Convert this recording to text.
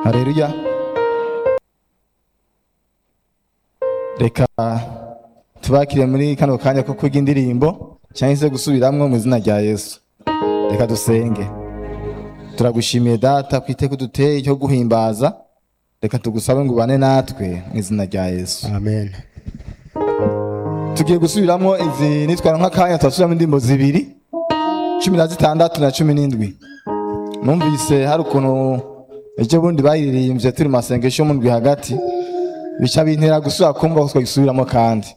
hareruya reka tubakire muri kano kanya ko kwiga indirimbo cyangwa se gusubiramwo mu izina rya yesu reka dusenge turagushimiye data ku iteko duteye cyo guhimbaza reka tugusabe ngo ubane natwe mu izina rya yesu amen tugiye gusubiramo izi nitwara nk'akanya turasubiramo indirimbo zibiri cumi na zitandatu na cumi n'indwi numvise hari ukuntu ejo bundi bayiririmbye turi mu masengesho mu ndwi hagati bica bintera gusubira kumva ko twagisubiramo kandi